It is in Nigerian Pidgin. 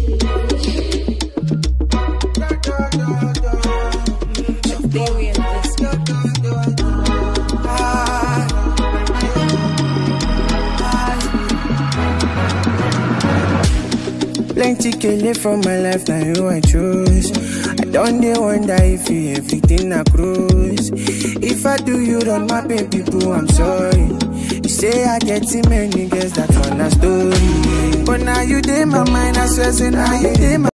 Theory of this. Plenty kele from my life, now you I choose. I don't dey wonder if you everything I cruise. If I do you wrong, my baby boo, I'm sorry. You say I get too many girls, that's one a story. But now you dey my mind, I swear, say now you dey my